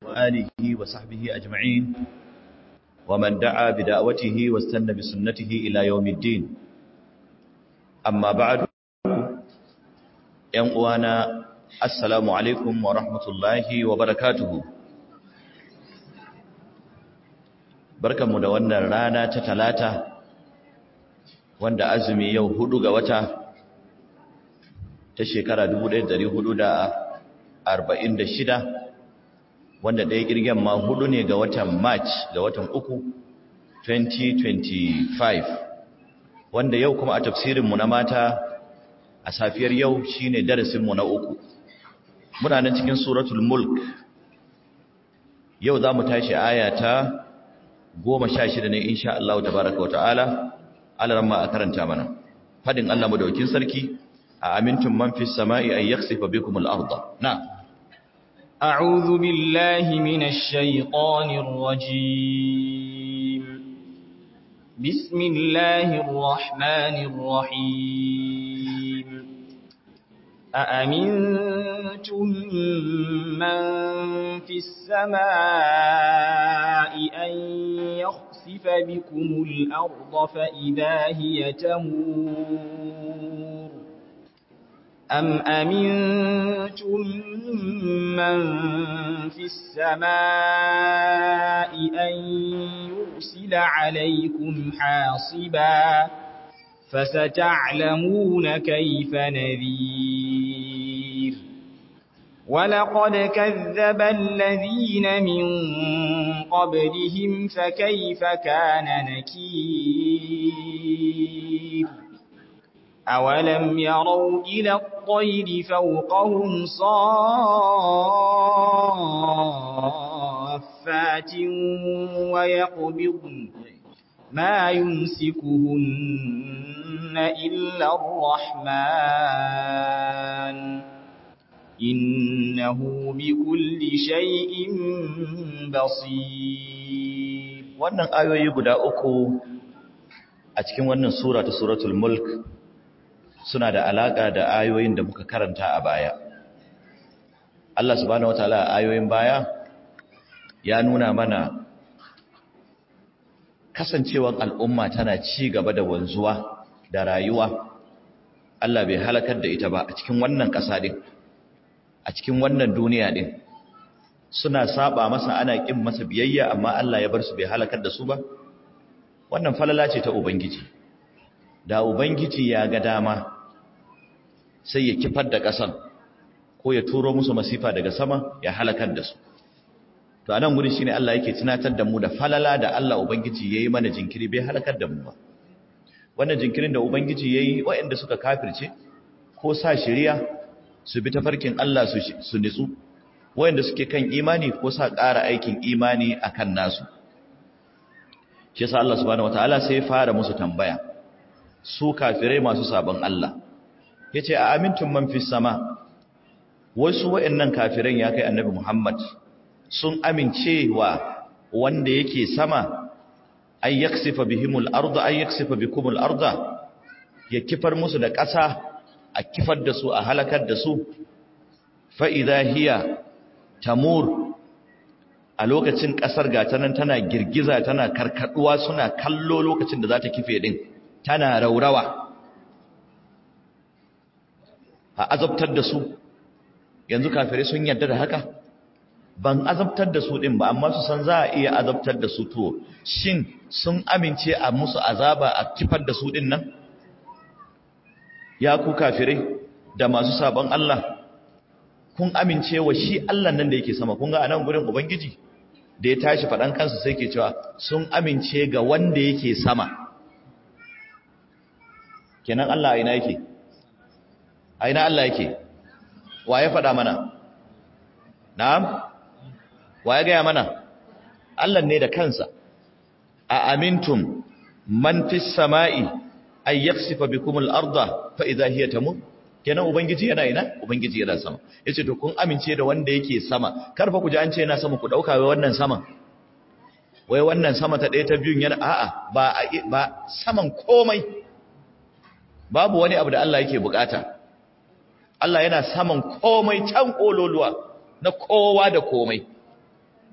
وآله وصحبه أجمعين ومن دعا بدعوته واستنى بسنته إلى يوم الدين أما بعد ينقوانا السلام عليكم ورحمة الله وبركاته بركة مدونة رانا تتلاتة wanda azumi yau hudu ga wata ta shekara 1446 wanda ɗaya ƙirgen ma hudu ne ga watan march ga watan uku 2025 wanda yau kuma a tafsirinmu na mata a safiyar yau shine darasinmu na uku muna nan cikin suratul mulk yau za mu tashi aya ta goma sha shida ne insha Allah tabaraka wa ta'ala alaramma a karanta mana fadin Allah madaukin sarki a amintun man fis sama'i ay yakhsifa bikum al-ardh na a'udhu billahi minash shaitanir rajim bismillahir rahmanir rahim أأمنتم من في السماء أن يخسف بكم الأرض فإذا هي تمور أم أمنتم من في السماء أن يرسل عليكم حاصبا فستعلمون كيف نذير ولقد كذب الذين من قبلهم فكيف كان نكير أولم يروا إلى الطير فوقهم صافات ويقبضن ما يمسكهن إلا الرحمن إنه بكل شيء بصير wannan ayoyi guda uku a cikin wannan sura ta suratul mulk suna da alaka da ayoyin da muka karanta a baya Allah subhanahu wataala ayoyin baya ya nuna mana kasancewar al'umma tana ci gaba da wanzuwa da rayuwa Allah bai halakar da ita ba a cikin wannan ƙasa din a cikin wannan duniya din suna saba masa ana kin masa biyayya amma Allah ya bar su bai halakar da su ba wannan falala ce ta ubangiji da ubangiji ya ga dama sai ya kifar da ƙasan ko ya turo musu masifa daga sama ya halakar da su to anan guri shine Allah yake tunatar da mu da falala da Allah ubangiji yayi mana jinkiri bai halakar da mu ba wannan jinkirin da ubangiji yayi waɗanda suka kafirce ko sa shari'a su bi tafarkin Allah su su nitsu waɗanda suke kan imani ko sa ƙara aikin imani akan nasu shi yasa Allah subhanahu wataala sai ya fara musu tambaya su kafirai masu sabon Allah yace a amintum man fis sama wasu waɗannan kafiran ya kai annabi Muhammad sun amince wa wanda yake sama ay yaksifa bihimul arda ay yaksifa bikumul arda ya kifar musu da ƙasa a kifar da su a halakar da su fa idha hiya tamur a lokacin ƙasar gata nan tana girgiza tana karkaduwa suna kallo lokacin da za ta kife din tana raurawa a azabtar da su yanzu kafirai sun yarda da haka ban azabtar da su din ba amma su san za a iya azabtar da su to shin sun amince a musu azaba a kifar da su din nan ya ku kafirai da masu sabon Allah kun amince wa shi Allah nan da yake sama kun ga anan gurin ubangiji da ya tashi fadan kansa sai ke cewa sun amince ga wanda yake sama kenan Allah a ina yake a ina Allah yake wa ya faɗa mana na'am wa ya gaya mana Allah ne da kansa a amintum man fis sama'i ay yaksifa bikum al-arda fa idha hiya tamur kenan ubangiji yana ina ubangiji yana sama yace to kun amince da wanda yake sama karfa ku ji an ce yana sama ku dauka wai wannan saman wai wannan sama ta ɗaya ta biyun yana a'a ba ba saman komai babu wani abu da Allah yake bukata Allah yana saman komai can kololuwa na kowa da komai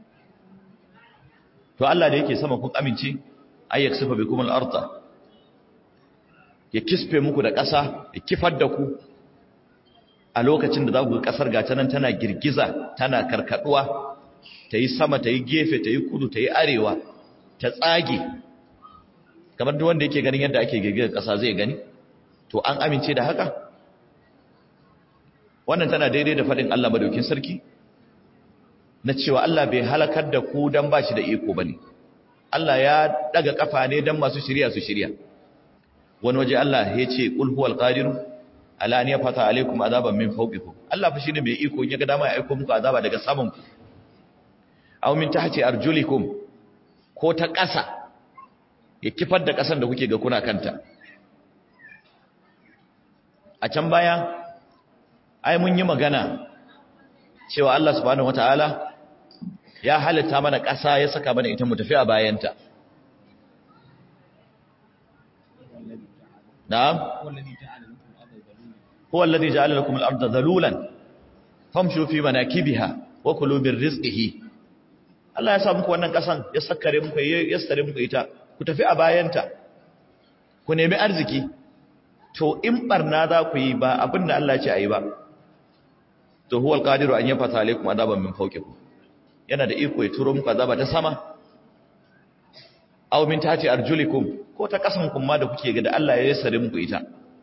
to Allah da yake sama kun amince ay yaksifa bikum al-ardh ya kisfe muku da ƙasa ya kifar da ku a lokacin da za ku ƙasar gata nan tana girgiza tana karkaduwa ta yi sama ta yi gefe ta yi kudu ta yi arewa ta tsage kamar duk wanda yake ganin yadda ake girgizar ƙasa zai gani to an amince da haka wannan tana daidai da faɗin Allah madaukin sarki na cewa Allah bai halakar da ku dan ba shi da iko bane Allah ya daga kafa ne dan masu shirya su shirya wani waje Allah ya ce qul huwal qadir ala an yafata alaikum azaban min fawqikum Allah fa shine mai iko in ya ga dama ya aika muku azaba daga saman ku aw min tahti arjulikum ko ta ƙasa ya kifar da ƙasan da kuke ga kuna kanta a can baya ai mun yi magana cewa Allah subhanahu wataala ya halitta mana ƙasa ya saka mana ita mu tafi a bayanta na'am huwa alladhi ja'ala lakum al-ardha dhalulan famshu fi manakibiha wa kulu min rizqihi Allah ya sa muku wannan ƙasan ya sakkare muku ya sare muku ita ku tafi a bayanta ku nemi arziki to in barna za ku yi ba abin da Allah ya ce ayi ba to huwa alqadiru an yafata alaikum adaban min fawqikum yana da iko ya turo muku azaba ta sama aw min tati arjulikum ko ta kasan kun ma da kuke ga da Allah ya sare muku ita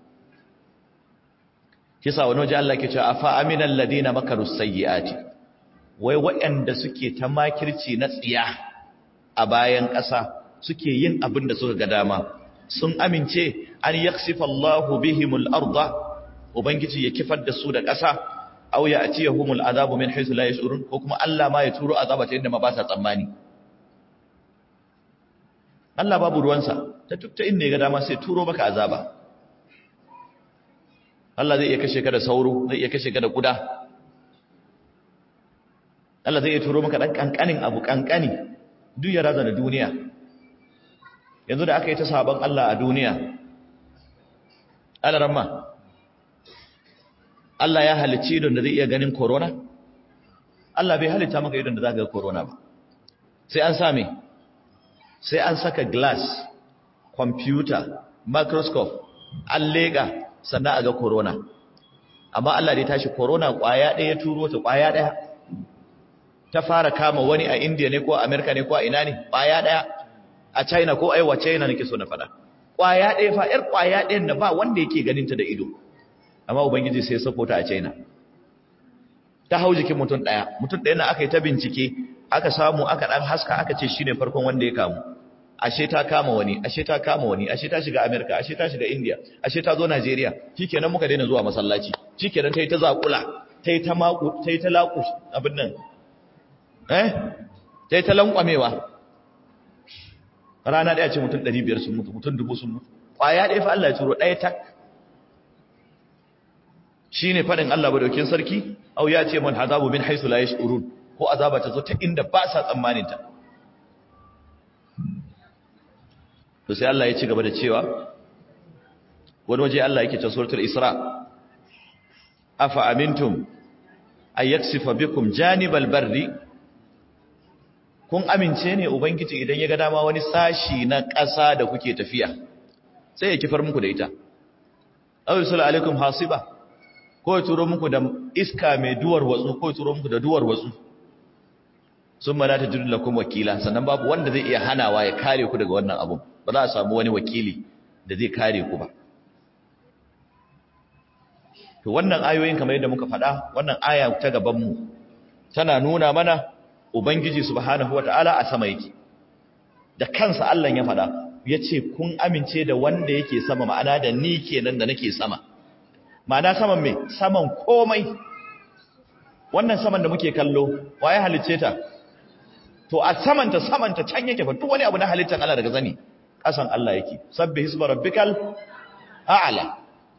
kisa wani waje Allah ke cewa afa aminal ladina makaru sayyiati wai waɗanda suke ta makirci na tsiya a bayan ƙasa suke yin abin da suka ga dama sun amince an yaksifa Allahu bihimul arda ubangiji ya kifar da su da ƙasa aw ya atiyahumul azabu min haythu la yash'urun ko kuma Allah ma ya turo azaba ta inda ma ba sa tsammani Allah babu ruwansa ta tukta inda ya ga dama sai turo maka azaba Allah zai iya kashe ka da sauro zai iya kashe ka da kuda Allah zai iya turo maka dan kankanin abu kankani duk ya razana duniya yanzu da aka yi ta sabon Allah a duniya alaramma Allah ya halicci idon da zai iya ganin corona Allah bai halitta maka idon da za ka ga corona ba sai an same sai an saka glass computer microscope an lega sannan a ga corona amma Allah dai tashi corona kwaya ɗaya turo ta kwaya ɗaya ta fara kama wani a India ne ko a America ne ko a ina ne kwaya ɗaya a China ko aiwa China nake so na faɗa kwaya ɗaya fa ƴar kwaya ɗayan da ba wanda yake ganin ta da ido amma ubangiji sai ya sako ta a China ta hau jikin mutum ɗaya mutum ɗaya na aka yi ta bincike aka samu aka ɗan haska aka ce shine farkon wanda ya kamu ashe ta kama wani ashe ta kama wani ashe ta shiga America ashe ta shiga India ashe ta zo Najeriya shikenan muka daina zuwa masallaci shikenan tayi ta zakula tayi ta maku tayi ta laku abin nan eh tayi ta lankwamewa rana daya ce mutum 500 sun mutu mutum 1000 sun mutu kwaya ɗaya fa Allah ya turo ɗaya tak shine fadin Allah badaukin sarki au ya ce man hazabu min haythu la yash'urun ko azaba ta zo ta inda ba sa tsammanin ta to sai Allah ya ci gaba da cewa wani waje Allah yake ta suratul Isra afa amintum ay yaksifa bikum janibal barri kun amince ne ubangiji idan ya ga dama wani sashi na ƙasa da kuke tafiya sai ya kifar muku da ita aw yusul alaikum hasiba ko ya turo muku da iska mai duwar watsu ko ya turo muku da duwar watsu sun mana ta jirin lakum wakila sannan babu wanda zai iya hanawa ya kare ku daga wannan abun ba za a samu wani wakili da zai kare ku ba to wannan ayoyin kamar yadda muka faɗa wannan aya ta gabanmu tana nuna mana ubangiji subhanahu wata'ala a sama yake da kansa Allah ya faɗa ya ce kun amince da wanda yake sama ma'ana da ni kenan da nake sama ma'ana saman me saman komai wannan saman da muke kallo waye halicce ta to a samanta samanta can yake fa duk wani abu na halittar Allah daga zani kasan Allah yake sabbi hisba rabbikal a'la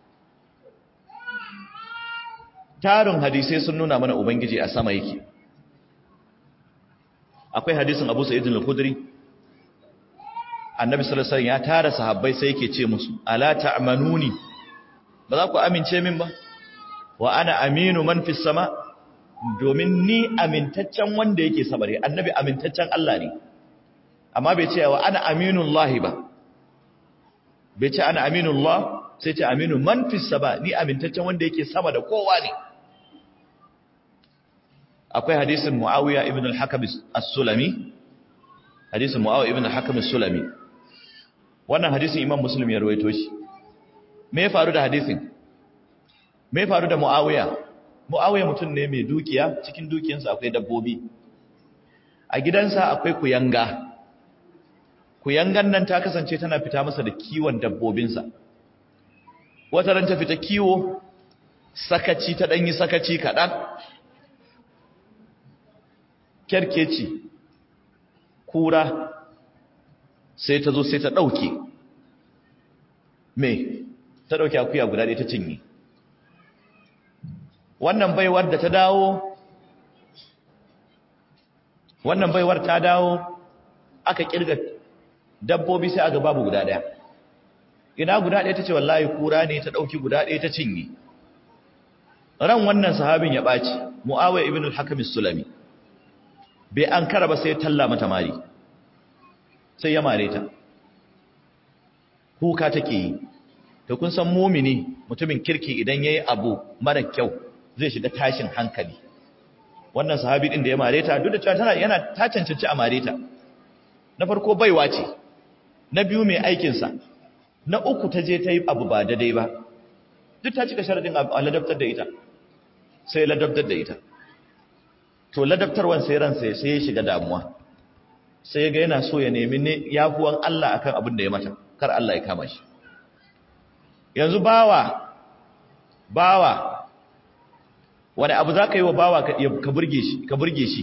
tarin hadisai sun nuna mana ubangiji a sama yake akwai hadisin Abu Sa'id al-Khudri annabi sallallahu alaihi wasallam ya tara sahabbai sai yake ce musu ala ta'manuni ba za ku amince min ba wa ana aminu man fis sama' domin ni amintaccen wanda yake sabare annabi amintaccen Allah ne amma bai ce wa ana aminullahi ba bai ce ana aminullah sai ce aminu man fis sama ni amintaccen wanda yake sama da kowa ne akwai hadisin muawiya ibn al-hakam as-sulami hadisin muawiya ibn al-hakam as-sulami wannan hadisin imam muslim ya rawaito shi me ya faru da hadisin me ya faru da muawiya muawiya mutum ne mai dukiya cikin dukiyansa akwai dabbobi a gidansa akwai kuyanga kuyangan nan ta kasance tana fita masa da kiwon dabbobinsa wata ran ta fita kiwo sakaci ta danyi sakaci kaɗan kyarkeci kura sai ta zo sai ta ɗauke me ta ɗauke akuya guda ɗaya ta cinye wannan baiwar da ta dawo wannan baiwar ta dawo aka kirga dabbobi sai aga babu guda ɗaya ina guda ɗaya ta ce wallahi kura ne ta ɗauki guda ɗaya ta cinye ran wannan sahabin ya ɓaci mu'awai ibn al-hakim sulami bai an kara ba sai talla mata mari sai ya mare ta kuka take yi to kun san mumini mutumin kirki idan yayi abu mara kyau zai shiga tashin hankali wannan sahabi din da ya mare ta duk da cewa tana yana ta cancanci a mare ta na farko baiwa ce na biyu mai aikin sa na uku ta je ta yi abu ba daidai ba duk ta cika sharadin a ladabtar da ita sai ladabtar da ita to ladabtarwan sai ransa sai ya shiga damuwa sai ga yana so ya nemi ne yafuwan Allah akan abin da ya mata kar Allah ya kama shi yanzu bawa bawa wani abu za ka yi wa bawa ka burge shi ka burge shi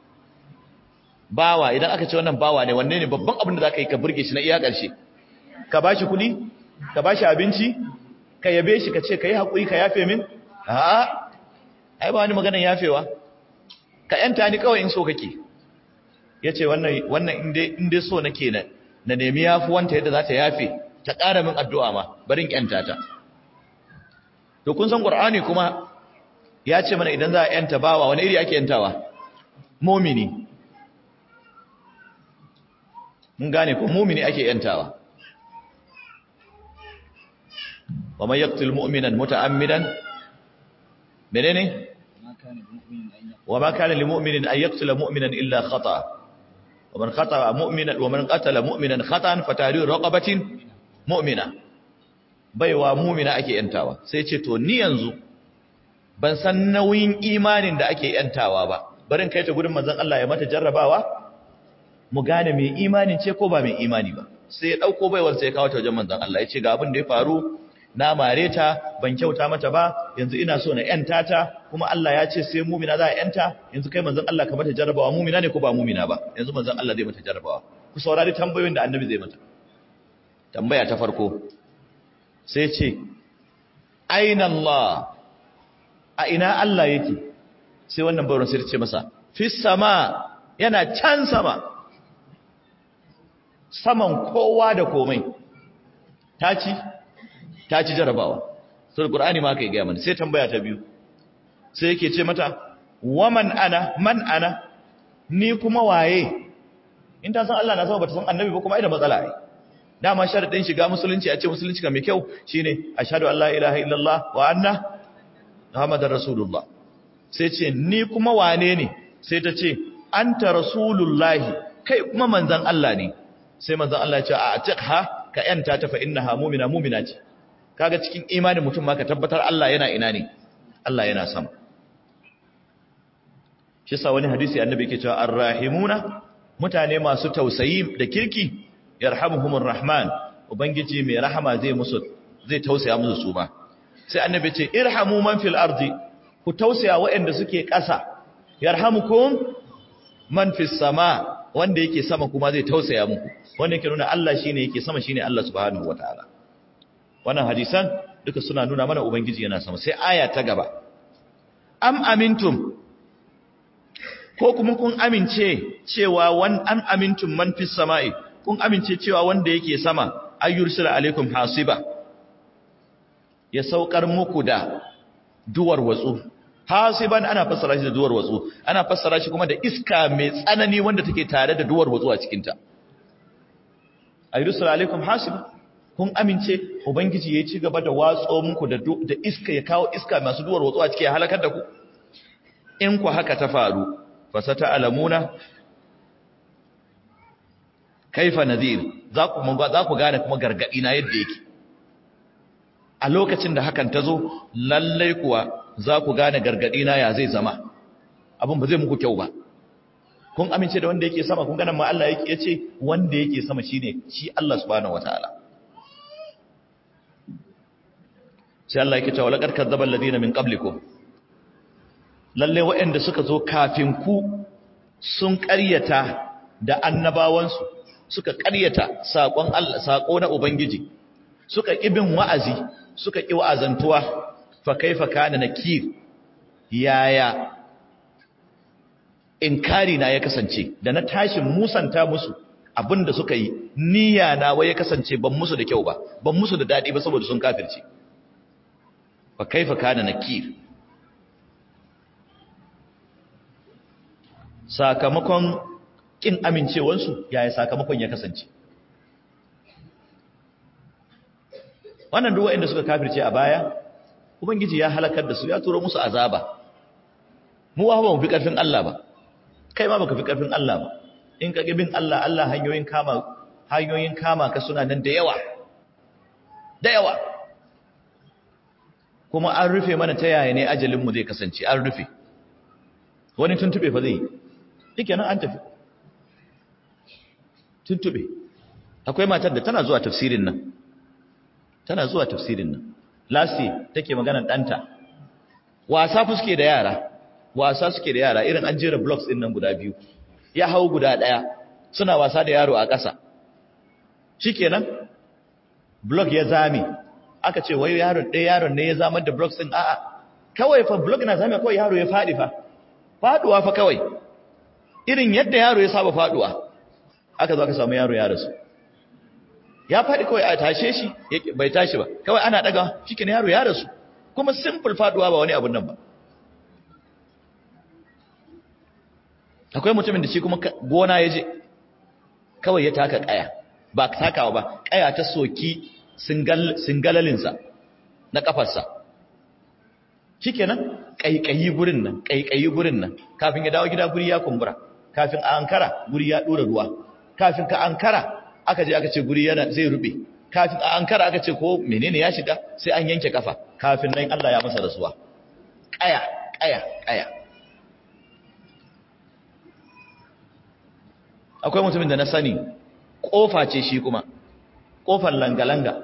bawa idan aka ce wannan bawa ne wanne ne babban abin da za ka yi ka burge shi na iya ƙarshe ka ba shi kuɗi ka ba shi abinci ka yabe shi ka ce ka yi haƙuri ka yafe min a'a ai ba wani maganar yafewa ka yanta ni kawai in so kake ya ce wannan inda so nake na na nemi yafuwanta yadda za ta yafe ta ƙara min addu'a ma barin yanta ta to kun san ƙur'ani kuma ya ce mana idan za a yanta bawa wani iri ake yantawa momini mun gane ko momini ake yantawa wa man yaqtul mu'minan muta'ammidan menene وما كان لمؤمن أن يقتل مؤمنا إلا خطأ ومن خطأ مؤمنا ومن قتل مؤمنا خطأ فتحرير رقبة مؤمنة baiwa mumina ake yantawa sai ce to ni yanzu ban san nauyin imanin da ake yantawa ba barin kai ta gudun manzon Allah ya mata jarrabawa mu gane mai imanin ce ko ba mai imani ba sai ya dauko baiwar sai ya kawo ta wajen manzon Allah ya ce ga abin da ya faru na mare ta ban kyauta mata ba yanzu ina so na yanta ta kuma Allah ya ce sai mumina za a yanta yanzu kai manzon Allah ka mata jarrabawa mumina ne ko ba mumina ba yanzu manzon Allah zai mata jarrabawa ku saurari tambayoyin da annabi zai mata tambaya ta farko sai ce aina Allah a ina Allah yake sai wannan bauran sai ta ce masa fis sama yana can sama saman kowa da komai ta ci ta ci jarabawa sai Qur'ani ma kai ga mana sai tambaya ta biyu sai yake ce mata waman ana man ana ni kuma waye in ta san Allah na sama bata san annabi ba kuma ai da matsala ai dama sharadin shiga musulunci a ce musulunci ga mai kyau shine ashhadu an la ilaha illallah wa anna muhammadar rasulullah sai ce ni kuma wane ne sai ta ce anta rasulullahi kai kuma manzon Allah ne sai manzon Allah ya ce a atiqha ka yanta ta fa innaha mu'mina mu'mina ce kaga cikin imanin mutum ma ka tabbatar Allah yana ina ne Allah yana sama shi sa wani hadisi annabi yake cewa arrahimuna mutane masu tausayi da kirki yarhamuhumur rahman ubangiji mai rahama zai musu zai tausaya musu su ba sai annabi ce irhamu man fil ardi ku tausaya waɗanda suke ƙasa yarhamukum man fis sama wanda yake sama kuma zai tausaya muku wanda yake nuna Allah shine yake sama shine Allah subhanahu wataala wannan hadisan duka suna nuna mana ubangiji yana sama sai aya ta gaba am amintum ko kuma kun amince cewa wan am amintum man fis sama'i kun amince cewa wanda yake sama ayyursila alaikum hasiba ya saukar muku da duwar watsu hasiban ana fassara shi da duwar watsu ana fassara shi kuma da iska mai tsanani wanda take tare da duwar watsu a cikin ta ayrusul alaikum hasib kun amince ubangiji ya ci gaba da watso muku da da iska ya kawo iska masu duwar watsuwa cike ya halakar da ku in ku haka ta faru fasata alamuna kaifa nadhir za ku za ku gane kuma gargadi na yadda yake a lokacin da hakan ta zo lallai kuwa za ku gane gargadi na ya zai zama abin ba zai muku kyau ba kun amince da wanda yake sama kun ganin ma Allah yake yace wanda yake sama shine shi Allah subhanahu wataala sai Allah yake cewa laqad kadzdzaba alladhina min qablikum lalle waɗanda suka zo kafin ku sun ƙaryata da annabawansu suka ƙaryata saƙon Allah saƙo na ubangiji suka ƙibin wa'azi suka ƙi wa'azantuwa fa kaifa kana nakir yaya inkari na ya kasance da na tashin musanta musu abinda suka yi niyya na wai ya kasance ban musu da kyau ba ban musu da dadi ba saboda sun kafirce fa kaifa kana nakir sakamakon kin amincewansu yaya sakamakon ya kasance wannan duk waɗanda suka kafirce a baya ubangiji ya halakar da su ya turo musu azaba mu ba mu fi karfin Allah ba kai ma baka fi karfin Allah ba in ka bin Allah Allah hanyoyin kama hanyoyin kama ka suna nan da yawa da yawa kuma an rufe mana ta yaya ne ajalin mu zai kasance an rufe wani tuntube fa zai yake nan an tafi tuntube akwai matar da tana zuwa tafsirin nan tana zuwa tafsirin nan lasi take magana danta wasa fuske da yara wasa suke da yara irin an jera blocks din nan guda biyu ya hau guda daya suna wasa da yaro a ƙasa shikenan block ya zame aka ce wai yaron ɗaya yaron ne ya zamar da blocks din a'a kawai fa block na zame kawai yaro ya fadi fa faduwa fa kawai irin yadda yaro ya saba faduwa aka zo aka samu yaro ya rasu ya fadi kawai a tashe shi bai tashi ba kawai ana daga shikenan yaro ya rasu kuma simple faduwa ba wani abun nan ba akwai mutumin da shi kuma gona ya je kawai ya taka kaya ba takawa ba kaya ta soki singalalinsa na kafarsa shikenan kaikayi gurin nan kaikayi gurin nan kafin ya dawo gida guri ya kumbura kafin a ankara guri ya dora ruwa kafin ka ankara aka je aka ce guri yana zai rube kafin a ankara aka ce ko menene ya shiga sai an yanke kafa kafin nan Allah ya masa rasuwa kaya kaya kaya akwai mutumin da na sani kofa ce shi kuma kofar langa-langa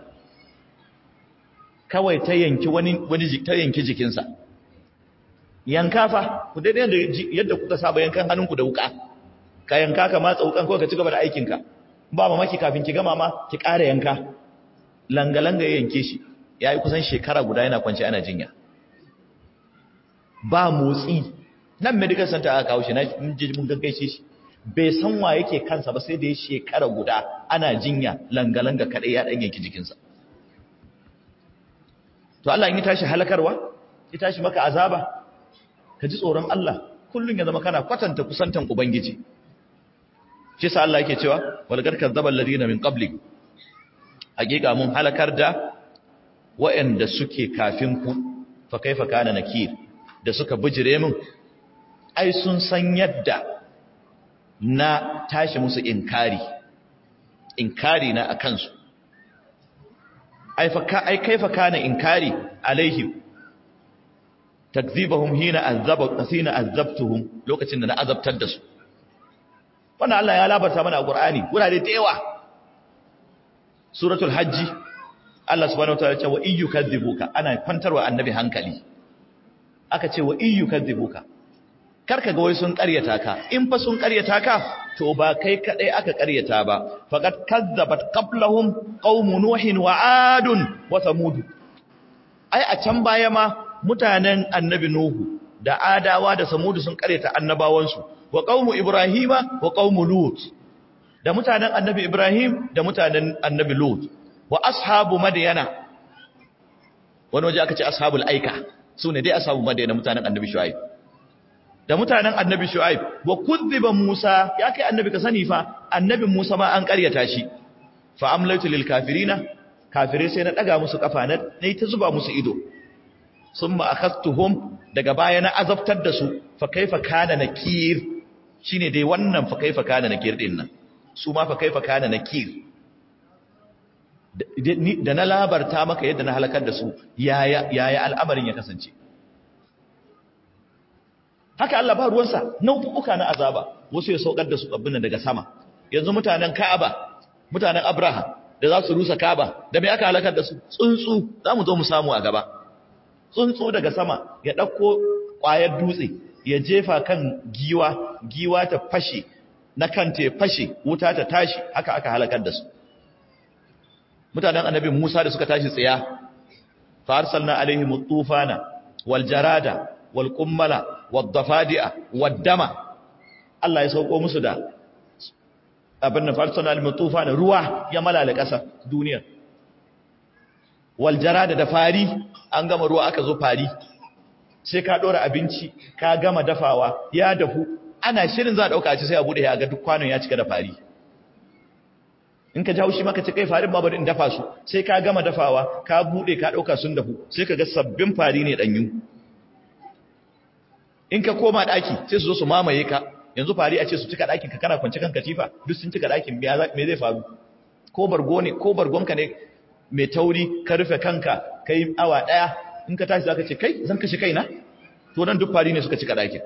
kawai ta yanki wani wani ta yanki jikinsa yanka fa ku daidai da yadda kuka saba yankan hannunku da wuka ka yanka ka matsa wukan ko ka ci gaba da aikinka ba mamaki kafin ki gama ma ki ƙara yanka langa-langa ya yanke shi ya yi kusan shekara guda yana kwanci ana jinya ba motsi nan medical center aka kawo shi na mun gaggaishe shi bai san wa yake kansa ba sai da ya shekara guda ana jinya langa-langa kaɗai ya ɗan yanki jikinsa to Allah in yi tashi halakarwa ya tashi maka azaba ka ji tsoron Allah kullum ya zama kana kwatanta kusantan ubangiji shi sa Allah yake cewa walgar kazzabal ladina min qabli hakika mun halakar da waɗanda suke kafin ku fa kaifa kana nakir da suka bijire min ai sun san yadda na tashi musu inkari inkari na akan su ai fa ka ai kaifa kana inkari alaihim takzibahum hina azaba hina azabtuhum lokacin da na azabtar da su wannan Allah ya labarta mana a Qur'ani gurare da yawa suratul hajji Allah subhanahu wataala ya ce wa iyyu kadhibuka ana kwantarwa annabi hankali aka ce wa iyyu kadhibuka karka ga wai sun ƙaryata ka in fa sun ƙaryata ka to ba kai kadai aka ƙaryata ba faqad kazzabat qablahum qaumu nuhin wa adun wa samud ai a can baya ma mutanen annabi nuhu da adawa da samud sun ƙaryata annabawansu wa qaumu ibrahima wa qaumu lut da mutanen annabi ibrahim da mutanen annabi lut wa ashabu madyana wani waje aka ce ashabul aika sune dai ashabu madyana mutanen annabi shuaib da mutanen annabi shu'aib wa kuzziba musa ya kai annabi ka sani fa annabi musa ma an ƙaryata shi fa amlaitu lil kafirina kafirai sai na daga musu kafa na nayi ta zuba musu ido summa akhadtuhum daga baya na azabtar da su fa kaifa kana nakir shine dai wannan fa kaifa kana nakir din nan su ma fa kaifa kana nakir da na labarta maka yadda na halakar da su yaya yaya al'amarin ya kasance haka Allah ba ruwansa nau'uka na azaba wasu ya saukar da su abin daga sama yanzu mutanen Ka'aba mutanen Abraham da za su rusa Ka'aba da me aka halakar da su tsuntsu za mu zo mu samu a gaba tsuntsu daga sama ya ɗauko ƙwayar dutse ya jefa kan giwa giwa ta fashe na kanta ya fashe wuta ta tashi haka aka halakar da su mutanen annabi Musa da suka tashi tsiya fa arsalna alaihim tufana wal jarada wal qummala wad dafadi'a wad dama Allah ya sauko musu da abin da fa arsalna alaihim tufana ruwa ya malala ƙasa duniya wal jarada da fari an gama ruwa aka zo fari sai ka dora abinci ka gama dafawa ya dafu ana shirin za a dauka ci sai a bude ya ga duk kwanon ya cika da fari in ka jawo shi maka ce kai farin ma bari in dafa su sai ka gama dafawa ka bude ka dauka sun dafu sai ka ga sabbin fari ne danyu in ka koma daki sai su zo su mamaye ka yanzu fari a ce su cika dakin ka kana kwance kan katifa duk sun cika dakin me zai faru ko bargo ne ko bargonka ne mai tauri ka rufe kanka kai awa daya in ka tashi zaka ce kai zan kashe kaina to nan duk fari ne suka cika dakin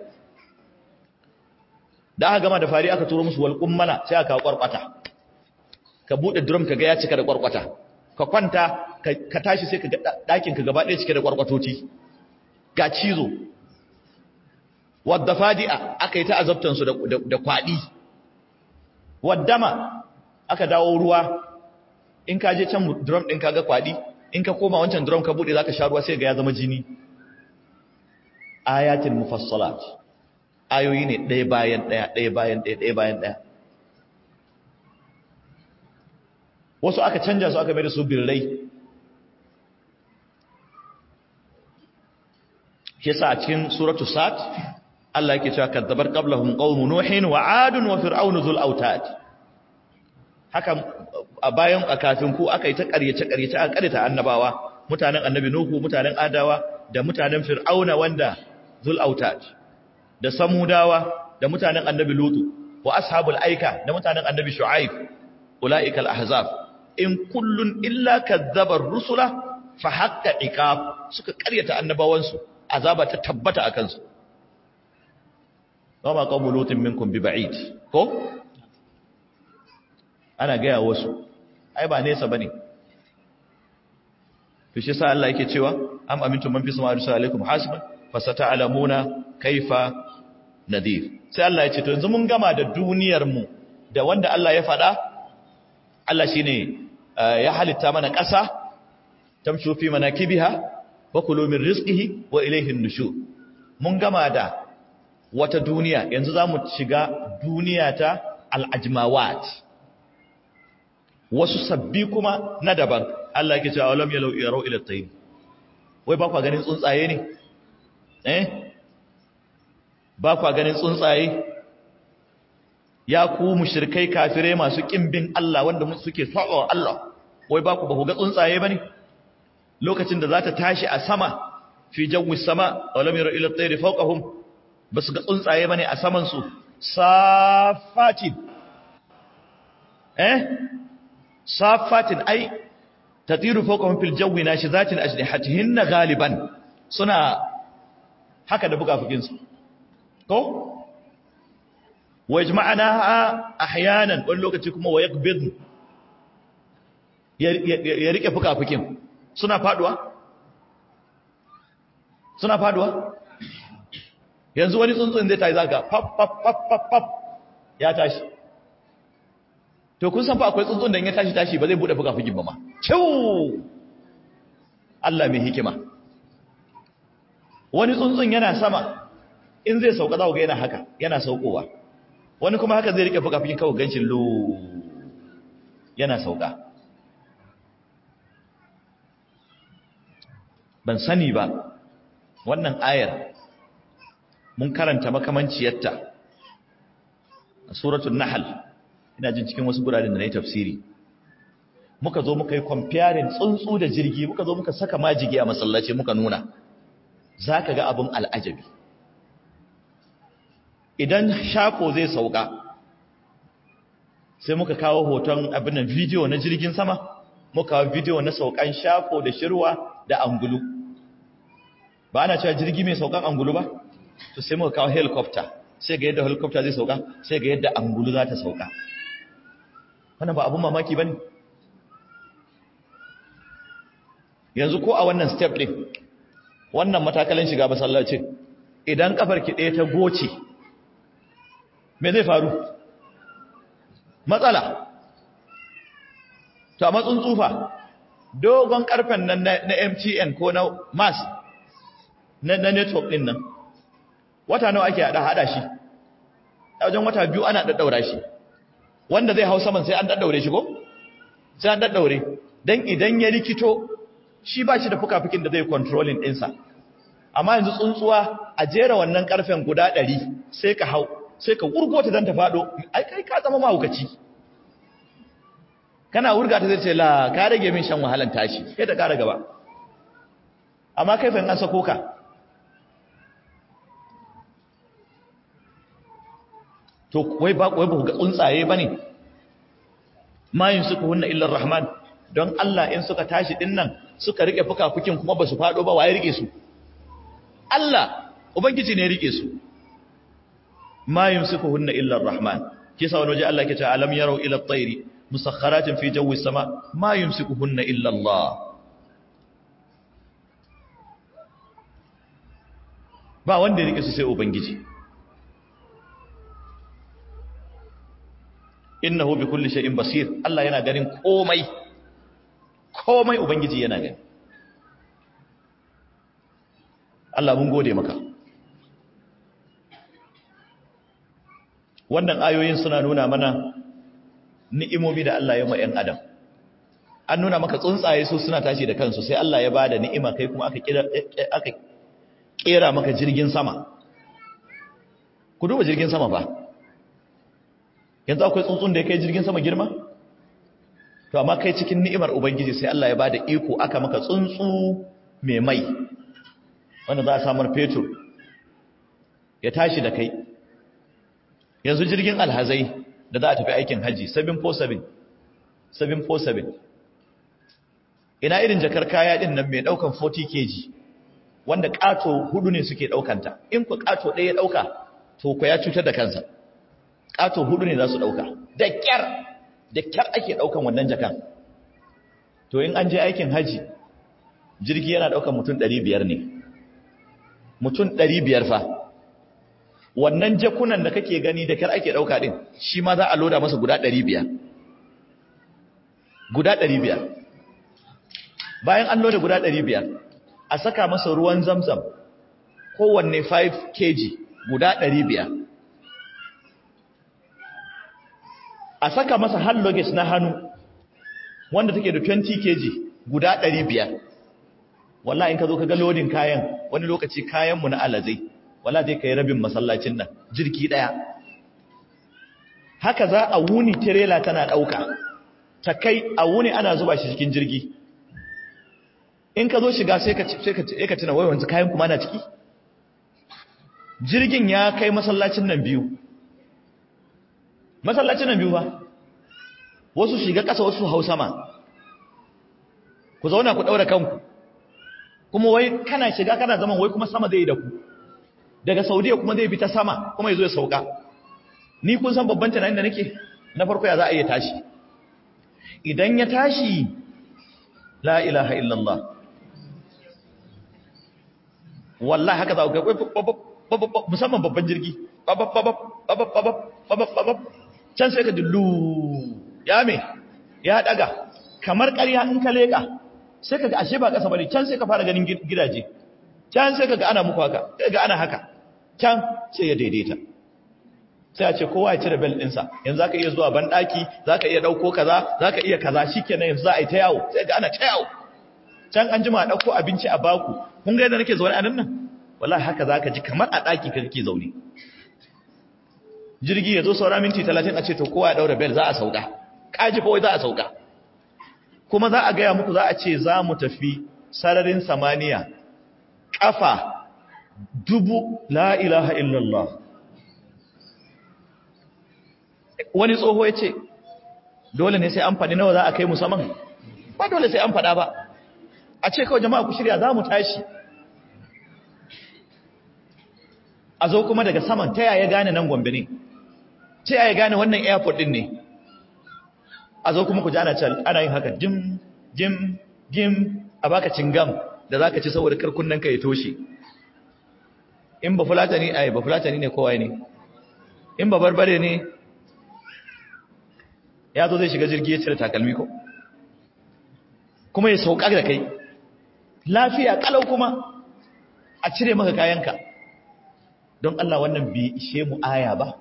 da aka gama da fari aka turo musu wal kummala sai aka kawo kwarkwata ka bude drum ka ga ya cika da kwarkwata ka kwanta ka tashi sai ka ga dakin ka gaba ɗaya cike da kwarkwatoci ga cizo wadda fadi'a aka yi ta azabtan su da kwadi waddama aka dawo ruwa in ka je can drum din ka ga kwadi in ka koma wancan drum ka bude zaka sha ruwa sai ga ya zama jini ayatin mufassalat ayoyi ne ɗaya bayan ɗaya ɗaya bayan ɗaya ɗaya bayan ɗaya wasu aka canja su aka mai da su birrai shi sa a cikin suratu sat Allah yake cewa kadzabar qablahum qaumun nuhin wa adun wa fir'aun zul autad haka a bayan a kafin ku aka yi ta ƙaryace ƙaryace aka ƙaryata annabawa mutanen annabi nuhu mutanen adawa da mutanen fir'auna wanda zul autad da samudawa da mutanen annabi lutu wa ashabul aika da mutanen annabi shu'aib ulaikal ahzab in kullun illa kadzaba rusula fa haqqa iqab suka ƙaryata annabawansu azaba ta tabbata akan su wama qawmu lutin minkum bi ba'id ko ana ga wasu ai ba nesa bane to shi sa Allah yake cewa am amintum man fi samaa'i alaikum hasiban fasata'lamuna kaifa nadir sai Allah ya ce to yanzu mun gama da duniyar mu da wanda Allah ya faɗa Allah shine ya halitta mana ƙasa tamshu fi manakibiha wa kulu min rizqihi wa ilayhi an-nushur mun gama da wata duniya yanzu zamu shiga duniya ta al-ajmawat wasu sabbi kuma na daban Allah yake cewa alam yalau yarau ila tayyib wai ba ku ganin tsuntsaye ne eh ba kwa ganin tsuntsaye ya ku mushrikai kafirai masu kimbin Allah wanda suke saba Allah wai ba ku ba ku ga tsuntsaye bane lokacin da za ta tashi a sama fi jawi sama walam yara ila tayri fawqahum basu ga tsuntsaye bane a saman su safatin eh safatin ai tatiru fawqahum fil jawi nashizatin ajnihatihinna ghaliban suna haka da bukafukin su ko wajma'ana ahyanan wani lokaci kuma wayakbid ya rike fukafukin suna faduwa suna faduwa yanzu wani tsuntsun zai tayi zaka pap pap pap pap pap ya tashi to kun san fa akwai tsuntsun da in ya tashi tashi ba zai bude fukafukin ba ma ciu Allah mai hikima wani tsuntsun yana sama in zai sauka za ku ga yana haka yana saukowa wani kuma haka zai rike fukafukin kawai gancin lo yana sauka ban sani ba wannan ayar mun karanta makamanciyarta a suratul nahl ina jin cikin wasu guraren da na yi tafsiri muka zo muka yi comparing tsuntsu da jirgi muka zo muka saka majigi a masallaci muka nuna za ka ga abin al'ajabi idan shafo zai sauka sai muka kawo hoton abin nan bidiyo na jirgin sama muka kawo bidiyo na saukan shafo da shirwa da angulu ba ana cewa jirgi mai saukan angulu ba to sai muka kawo helicopter sai ga yadda helicopter zai sauka sai ga yadda angulu za ta sauka wannan ba abun mamaki ba ne yanzu ko a wannan step ɗin wannan matakalan shiga masallacin idan kafar ki ɗaya ta goce me zai faru matsala to a matsun tsufa dogon karfen nan na MTN ko na MAS na network ɗin nan wata nawa ake hada hada shi a wajen wata biyu ana daddaura shi wanda zai hau saman sai an daddaure shi ko sai an daddaure dan idan ya rikito shi ba shi da fukafukin da zai controlling ɗinsa amma yanzu tsuntsuwa a jera wannan karfen guda ɗari sai ka hau sai ka wurgo ta don ta faɗo ai kai ka zama mahaukaci kana wurga ta zai ce la ka rage min shan wahalan tashi sai ta kara gaba amma kai fa an sako ka to wai ba wai ba ga tsuntsaye bane ma suka hunna illa rahman don Allah in suka tashi din nan suka rike fukafukin kuma ba su fado ba waye rike su Allah ubangiji ne rike su ma suka hunna illa rahman kisa wani waje Allah ke ce alam yarau ila at-tayri musakharatin fi jawi sama ma yumsikuhunna illa Allah ba wanda ya rike su sai ubangiji innahu bi kulli shay'in basir Allah yana ganin komai komai ubangiji yana gani Allah mun gode maka wannan ayoyin suna nuna mana ni'imomi da Allah ya ma ‘yan adam an nuna maka tsuntsaye su suna tashi da kansu sai Allah ya ba da ni'ima kai kuma aka kera maka jirgin sama ku duba jirgin sama ba yanzu akwai tsuntsun da ya kai jirgin sama girma to amma kai cikin ni'imar ubangiji sai Allah ya ba da iko aka maka tsuntsu mai mai wanda za a samar fetur ya tashi da kai yanzu jirgin alhazai da za a tafi aikin haji 747 747 ina irin jakar kaya din nan mai daukan 40 kg wanda kato hudu ne suke daukanta in ku kato ɗaya ya dauka to ku ya cutar da kansa kato hudu ne za su dauka da kyar da kyar ake daukan wannan jakan to in an je aikin haji jirgi yana daukan mutum 500 ne mutum 500 fa wannan jakunan da kake gani da kyar ake dauka din shi ma za a loda masa guda 500 guda 500 bayan an loda guda 500 a saka masa ruwan zamzam kowanne 5 kg guda 500 a saka masa hand luggage na hannu wanda take da 20 kg guda 500 wallahi in ka zo ka ga lodin kayan wani lokaci kayanmu na alazai wala zai kai rabin masallacin nan jirki daya haka za a wuni tirela tana dauka ta kai a wuni ana zuba shi cikin jirgi in ka zo shiga sai ka sai ka sai ka tuna wai wanzu kayan kuma na ciki jirgin ya kai masallacin nan biyu masallacin nan biyu ba wasu shiga ƙasa wasu hau sama ku zauna ku daura kanku kuma wai kana shiga kana zaman wai kuma sama zai yi da ku daga saudiya kuma zai bi ta sama kuma ya zo ya sauka ni kun san babban tunanin da nake na farko ya za a iya tashi idan ya tashi la ilaha illallah wallahi haka za ku ga musamman babban jirgi can sai ka dillu ya me ya daga kamar ƙarya in ka leƙa sai ka ga ashe ba ƙasa bane can sai ka fara ganin gidaje can sai ka ga ana muku haka sai ga ana haka can sai ya daidaita sai a ce kowa ya cire bel ɗinsa yanzu za ka iya zuwa banɗaki za ka iya ɗauko kaza za ka iya kaza shi kenan yanzu za a yi ta yawo sai ga ana ta yawo can an jima a ɗauko abinci a baku kun ga yadda nake zaune a nan nan wallahi haka za ka ji kamar a ɗaki ka kake zaune jirgi ya zo saura minti talatin a ce to kowa ya ɗaura bel za a sauka ƙaji kawai za a sauka kuma za a gaya muku za a ce za mu tafi sararin samaniya ƙafa dubu la ilaha illallah wani tsoho ya ce dole ne sai an faɗi nawa za a kai musamman ba dole sai an faɗa ba a ce kawai jama'a ku shirya za mu tashi a zo kuma daga saman ta yaya gane nan gombe ne ta yaya gane wannan airport din ne a zo kuma ku ji ana ana yin haka jim jim jim a baka cingam da zaka ci saboda karkun ka ya toshe in ba fulatani ai ba fulatani ne kowa ne in ba barbare ne ya zo zai shiga jirgi ya cire takalmi ko kuma ya sauka da kai lafiya kalau kuma a cire maka kayanka don Allah wannan bai ishe mu aya ba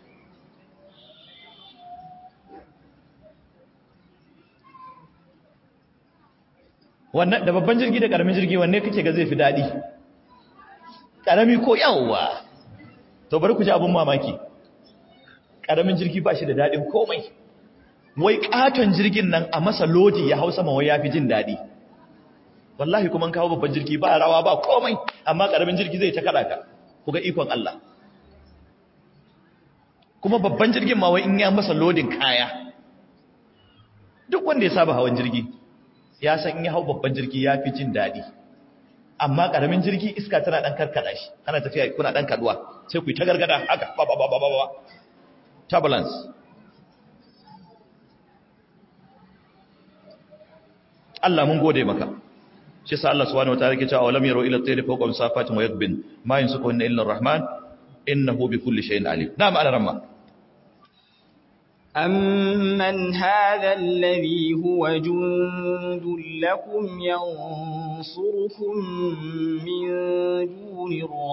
wannan da babban jirgi da karamin jirgi wanne kake ga zai fi daɗi karami ko yawwa to bari ku ji abin mamaki karamin jirgi ba shi da daɗin komai wai katon jirgin nan a masa lodi ya hau sama wai ya fi jin daɗi wallahi kuma kawo babban jirgi ba rawa ba komai amma karamin jirgi zai ta kada ka ku ga ikon Allah kuma babban jirgin ma wai in ya masa lodin kaya duk wanda ya saba hawan jirgi ya san in ya hau babban jirgi ya fi jin daɗi amma ƙaramin jirgi iska tana ɗan karkada shi ana tafiya kuna ɗan kaduwa sai ku yi ta gargada haka ba ba ba ba ba turbulence Allah mun gode maka shi sa Allah subhanahu wataala yake cewa walam yaru ila tayri fawqa safatin wa yakbin ma yansuku illa ar-rahman innahu bi kulli shay'in alim na'am ala ramma أمن هذا الذي هو جند لكم ينصركم من دون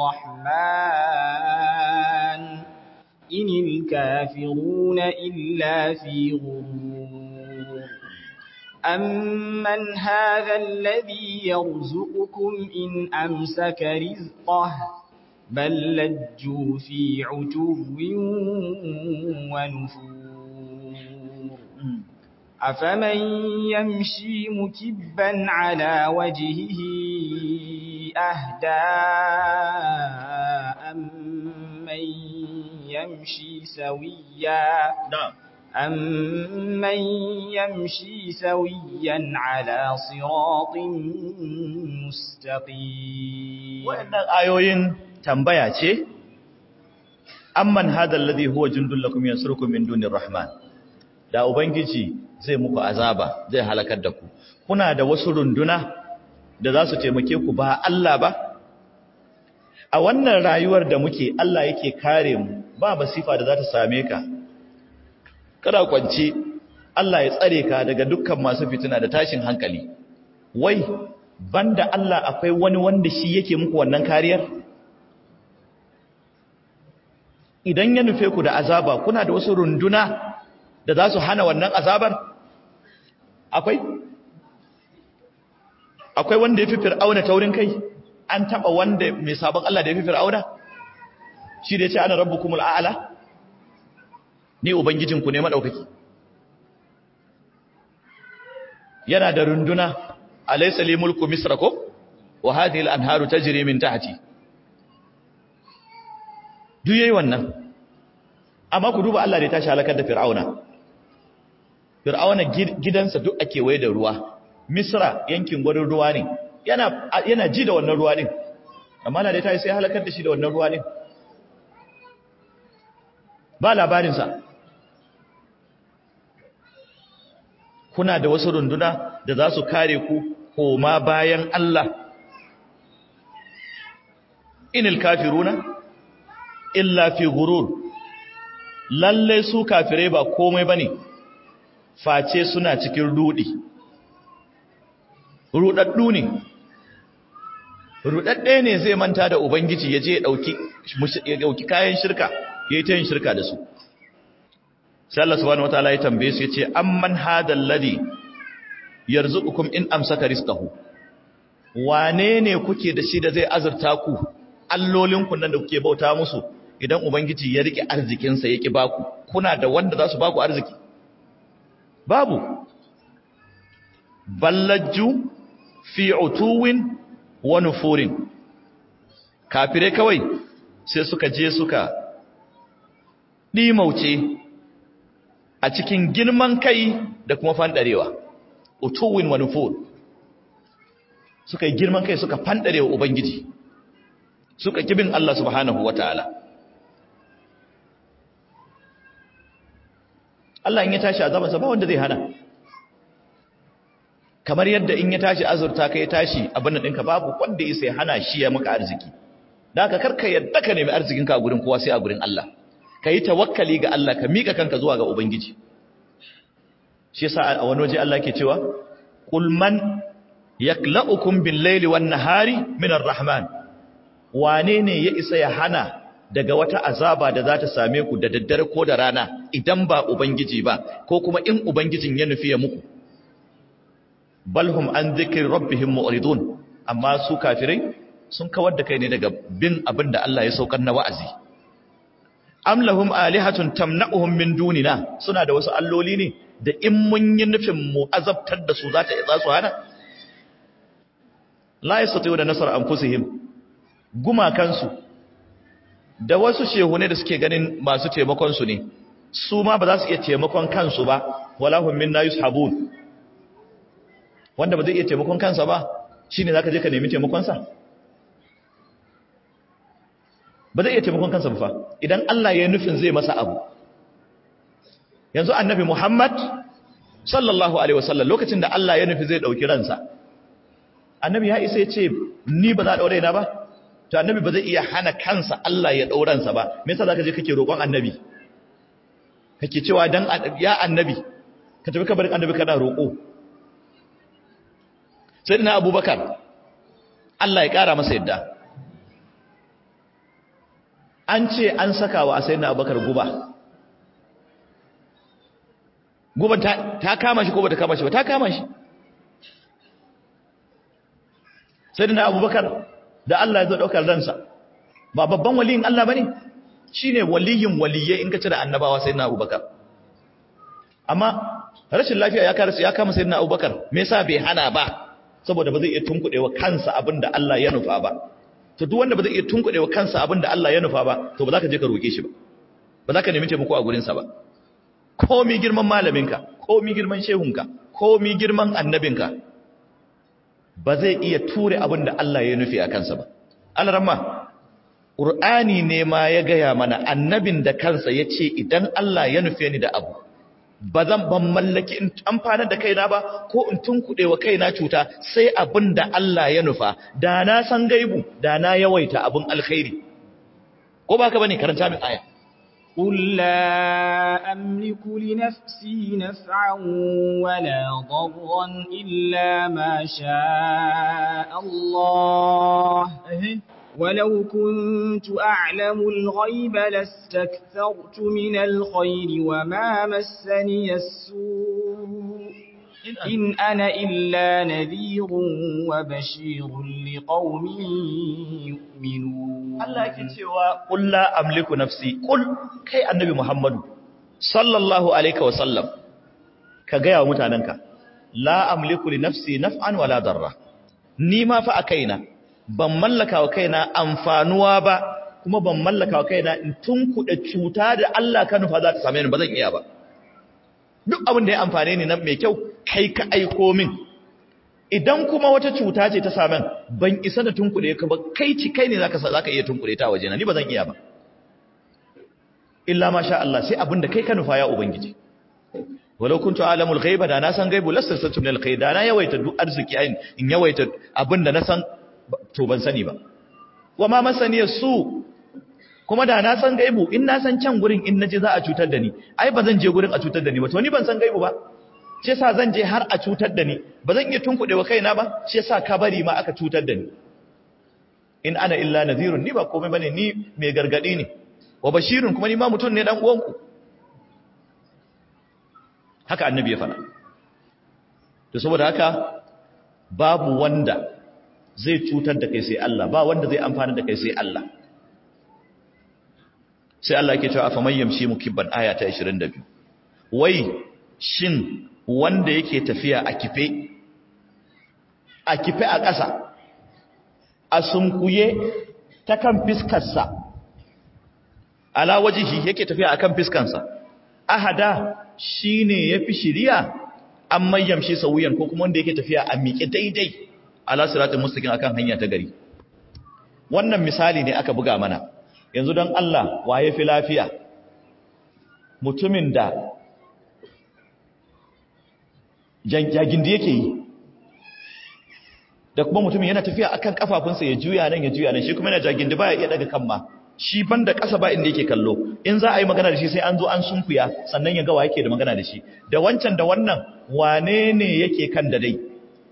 الرحمن إن الكافرون إلا في غرور أمن هذا الذي يرزقكم إن أمسك رزقه بل لجوا في عتو ونفور أفمن يمشي مكبا على وجهه أهدى أمن يمشي سويا أمن يمشي سويا على صراط مستقيم وإن آيوين تنبيا ce amman hadha alladhi huwa jundul lakum yansurukum min dunir rahman da ubangiji zai muku azaba zai halakar da ku kuna da wasu runduna da za su taimake ku ba Allah ba a wannan rayuwar da muke Allah yake kare mu ba masifa da za ta same ka kada kwance Allah ya tsare ka daga dukkan masu fitina da tashin hankali wai banda Allah akwai wani wanda shi yake muku wannan kariyar idan ya nufe ku da azaba kuna da wasu runduna da za su hana wannan azabar akwai akwai wanda ya fi fir'auna taurin kai an taba wanda mai sabon Allah da ya fi fir'auna shi da ya ce ana rabbukumul a'la ni ubangijinku ne madaukaki yana da runduna alaysa li mulku misra ko wa hadhihi al-anharu tajri min tahti duk yayi wannan amma ku duba Allah da ya tashi halakar da fir'auna fir'auna gidansa duk ake waye da ruwa misra yankin gwarin ruwa ne yana yana ji da wannan ruwa din amma Allah da ya tashi sai halakar da shi da wannan ruwa din ba labarin sa kuna da wasu runduna da za su kare ku koma bayan Allah inil kafiruna illa fi gurur lalle su kafirai ba komai bane face suna cikin rudi rudaddu ne rudadde ne zai manta da ubangiji yaje ya dauki ya dauki kayan shirka yayi ta yin shirka da su sai Allah subhanahu wataala ya tambaye su yace amman hadal ladhi yarzuqukum in amsaka rizqahu wane ne kuke da shi da zai azurta ku allolinku nan da kuke bauta musu idan ubangiji ya rike arzikinsa ya ki baku kuna da wanda za su baku arziki babu ballajju fi utuwin wa nufurin kafirai kawai sai suka je suka ɗimauce a cikin girman kai da kuma fandarewa utuwin wa nufur suka yi girman kai suka fandarewa ubangiji suka kibin Allah subhanahu wataala Allah in ya tashi azabansa ba wanda zai hana kamar yadda in ya tashi azurta ka ya tashi abin ɗinka babu wanda ya hana shi ya maka arziki da ka karka yadda ka nemi arzikinka a gurin kowa sai a gurin Allah ka yi tawakkali ga Allah ka miƙa kanka zuwa ga Ubangiji shi yasa a wani waje Allah ke cewa qul man yakla'ukum bil laili wan nahari min rahman wane ne ya isa ya hana daga wata azaba da za ta same ku da daddare ko da rana idan ba ubangiji ba ko kuma in ubangijin ya nufi ya muku balhum an dhikri rabbihim mu'ridun amma su kafirai sun kawar da kai ne daga bin abin da Allah ya saukar na wa'azi am lahum alihatun tamna'uhum min dunina suna da wasu alloli ne da in mun yi nufin mu azabtar da su za ta za su hana la yastati'u da nasar anfusihim gumakansu da wasu shehune da suke ganin masu taimakon su ne su ma ba za su iya taimakon kansu ba wala hum minna yushabun wanda ba zai iya taimakon kansa ba shine zaka je ka nemi taimakon sa ba zai iya taimakon kansa ba fa idan Allah ya nufin zai masa abu yanzu annabi Muhammad sallallahu alaihi wasallam lokacin da Allah ya nufi zai dauki ransa annabi ya isa ya ce ni ba za a daure na ba to annabi ba zai iya hana kansa Allah ya dauransa ba me yasa zaka je kake roƙon annabi kake cewa dan ya annabi ka tafi kabarin annabi kana roƙo sayyidina abubakar Allah ya ƙara masa yadda an ce an saka wa sayyidina abubakar guba guban ta kama shi ko ba ta kama shi ba ta kama shi sayyidina abubakar da Allah ya zo daukar ransa ba babban waliyin Allah bane shine waliyin waliyai in ka cire annabawa sayyidina abubakar amma rashin lafiya ya karasu ya kama sayyidina abubakar me yasa bai hana ba saboda ba zai iya tunkuɗewa kansa abinda Allah ya nufa ba to duk wanda ba zai iya tunkuɗewa kansa abinda Allah ya nufa ba to ba za ka je ka roke shi ba ba za ka nemi taimako a gurin sa ba komi girman malaminka komi girman shehunka komi girman annabinka ba zai iya ture abinda Allah ya nufi a kansa ba alramma Qur'ani ne ma ya gaya mana annabin da kansa ya ce idan Allah ya nufe ni da abu ba zan ban mallaki in amfana da kaina ba ko in tunkuɗe wa kaina cuta sai abin da Allah ya nufa da na san gaibu da na yawaita abin alkhairi ko ba ka bane karanta min aya قل لا أملك لنفسي نفعا ولا ضرا إلا ما شاء الله ولو كنت أعلم الغيب لاستكثرت من الخير وما مسني السوء إن أنا إلا نذير وبشير لقوم يؤمنون Allah yake cewa qul la amliku nafsi qul kai annabi Muhammadu sallallahu alaihi wa sallam ka ga yawa mutananka la amliku li nafsi naf'an wala darra ni ma fa a kaina ban mallaka wa kaina amfanuwa ba kuma ban mallaka wa kaina in tunkuɗe cuta da Allah ka nufa za ta same ni ba zan iya ba duk abin da ya amfane ni nan mai kyau kai ka aiko min idan kuma wata cuta ce ta samen ban isa da tunkuɗe ka ba kai ci kai ne zaka zaka iya tunkuɗe ta waje na ni ba zan iya ba illa ma sha Allah sai abin da kai ka nufa ya ubangiji walau kuntu alamul ghaiba da na san gaibu lastasatu min alkhair da na yawaita duk arziki ayin in yawaita abin da na san to ban sani ba wa ma masani su kuma da na san gaibu in na san can gurin in naje za a cutar da ni ai ba zan je gurin a cutar da ni ba to ni ban san gaibu ba shi yasa zan je har a cutar da ni ba zan iya tunkuɗe wa kaina ba shi yasa ka bari ma aka cutar da ni in ana illa nadhirun ni ba komai bane ni mai gargadi ne wa bashirun kuma ni ma mutum ne dan uwanku haka annabi ya faɗa to saboda haka babu wanda zai cutar da kai sai Allah ba wanda zai amfana da kai sai Allah sai Allah yake cewa afaman yamshi mukibban aya ta 22 wai shin wanda yake tafiya a kife a kife a ƙasa a sunkuye ta kan fiskarsa ala wajihi yake tafiya akan fiskansa ahada shine yafi shiriya an mayyamshi sauyan ko kuma wanda yake tafiya a miƙe daidai ala siratul mustaqim akan hanya ta gari wannan misali ne aka buga mana yanzu don Allah waye fi lafiya mutumin da jagin da yake yi da kuma mutumin yana tafiya akan kafafunsa ya juya nan ya juya nan shi kuma yana jagin da baya iya daga kan ma shi banda ƙasa ba inda yake kallo in za a yi magana da shi sai an zo an sunkuya sannan ya ga wa yake da magana da shi da wancan da wannan wane ne yake kan da dai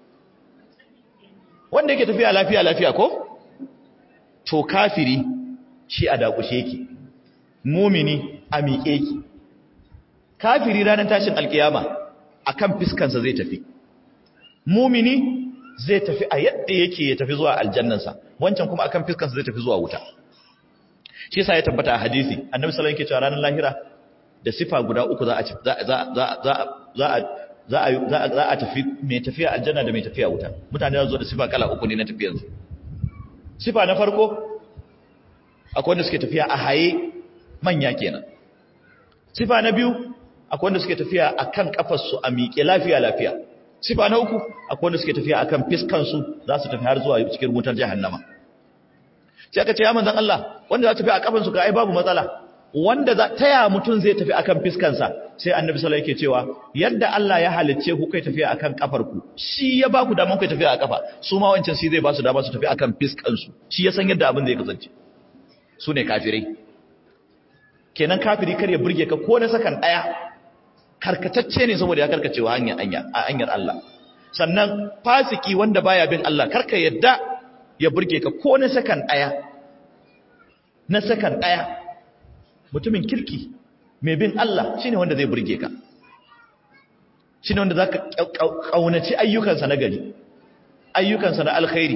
wanda yake tafiya lafiya lafiya ko to kafiri shi a dakushe yake mumini a miƙe yake kafiri ranar tashin alkiyama akan fiskansa zai tafi mumini zai tafi a yadda yake ya tafi zuwa aljannansa wancan kuma akan fiskansa zai tafi zuwa wuta shi yasa ya tabbata a hadisi annabi sallallahu alaihi wasallam yake cewa ranar lahira da sifa guda uku za a za za za za a za a za a tafi mai tafiya aljanna da mai tafiya wuta mutane za su zo da sifa kala uku ne na tafiyar su sifa na farko akwai wanda suke tafiya a haye manya kenan sifa na biyu akwai wanda suke tafiya akan kafar su a miƙe lafiya lafiya sifa na uku akwai wanda suke tafiya akan fiskan su za su tafi har zuwa cikin wutar jahannama sai aka ce ya manzon Allah wanda za ta tafi a kafan su ka ai babu matsala wanda za taya mutum zai tafi akan fiskansa sai annabi sallallahu yake cewa yadda Allah ya halicce ku kai tafiya akan kafar ku shi ya ba ku daman kai tafiya a kafa su ma wancan shi zai ba su dama su tafi akan fiskansu shi ya san yadda abin zai kasance su ne kafirai kenan kafiri kar ya burge ka ko na sakan daya karkatacce ne saboda ya karkacewa hanyar a hanyar Allah sannan fasiki wanda baya bin Allah karka yadda ya burge ka ko na sakan daya na sakan daya mutumin kirki mai bin Allah shine wanda zai burge ka shine wanda zaka kaunaci ayyukansa na gari ayyukansa na alkhairi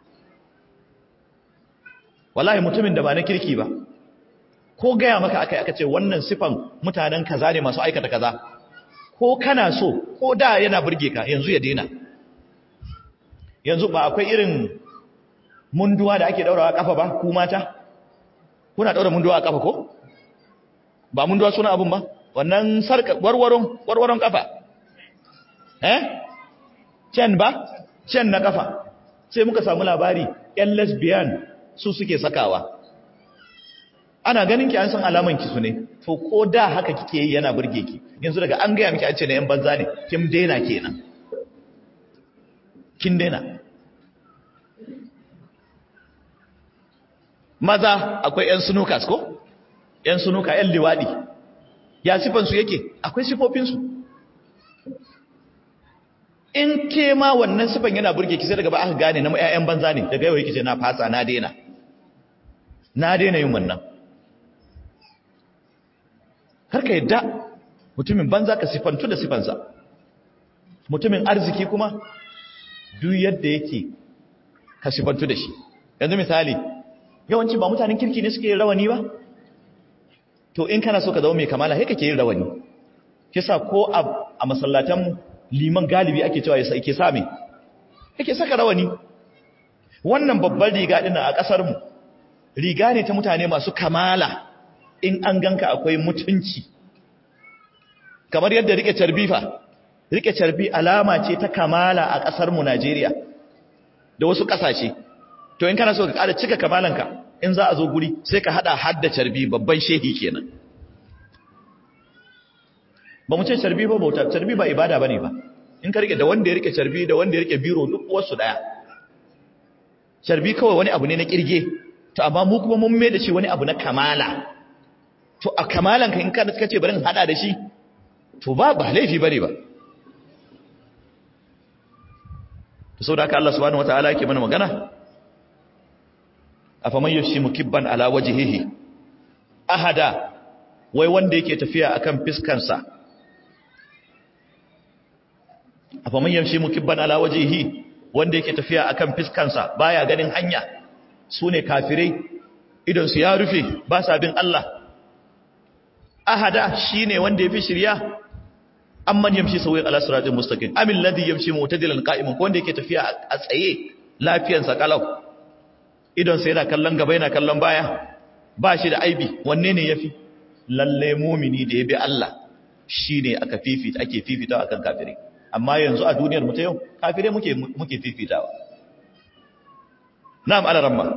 wallahi mutumin da ba na kirki ba ko gaya maka akai aka ce wannan sifan mutanen kaza ne masu aikata kaza ko kana so ko da yana burge ka yanzu ya daina yanzu ba akwai irin munduwa da ake daurawa kafa ba ku mata kuna daura munduwa a kafa ko ba munduwa suna abun ba wannan sarka warwaron warwaron kafa eh cen ba cen na kafa sai muka samu labari yan lesbian su suke sakawa ana ganin ki an san alaman ki su ne to ko da haka kike yi yana burge ki yanzu daga an gaya miki an ce na yan banza ne kin daina kenan kin daina maza akwai yan sunukas ko yan sunuka yan liwadi ya sifan su yake akwai sifofin su in ke ma wannan sifan yana burge ki sai daga ba aka gane na ƴaƴan banza ne daga yau yake ce na fasa na daina na daina yin wannan karka yadda mutumin banza ka sifantu da sifansa mutumin arziki kuma duk yadda yake ka sifantu da shi yanzu misali yawanci ba mutanen kirki ne suke rawani ba to in kana so ka zama mai kamala sai kake yin rawani kisa ko a masallatan liman galibi ake cewa yake sa me yake saka rawani wannan babban riga din a kasar mu riga ne ta mutane masu kamala in an ganka akwai mutunci kamar yadda rike carbi fa rike carbi alama ce ta kamala a kasar mu Najeriya da wasu kasashe to in kana so ka ƙara cika kamalanka in za a zo guri sai ka hada hadda carbi babban shehi kenan ba mu ce carbi ba bauta carbi ba ibada bane ba in ka rike da wanda ya rike carbi da wanda ya rike biro duk wasu daya carbi kawai wani abu ne na kirge to amma mu kuma mun mai da shi wani abu na kamala to a kamalan ka in ka kace bari in hada da shi to ba ba laifi bane ba to saboda haka Allah subhanahu wataala yake mana magana afaman yashi mukibban ala wajhihi ahada wai wanda yake tafiya akan fiskansa afaman yashi mukibban ala wajhihi wanda yake tafiya akan fiskansa baya ganin hanya sune kafirai idan su ya rufe ba sa bin Allah ahada shine wanda yafi shirya amman yamshi sawi ala siratin mustaqim amil ladhi yamshi mu'tadilan qa'iman ko wanda yake tafiya a tsaye lafiyansa kalau idon sa yana kallon gaba yana kallon baya ba shi da aibi wanne ne yafi lalle mumini da ya bi Allah shine aka fifita ake fifitawa akan kafire amma yanzu a duniyar mu ta yau kafire muke muke fifitawa na'am ala ramma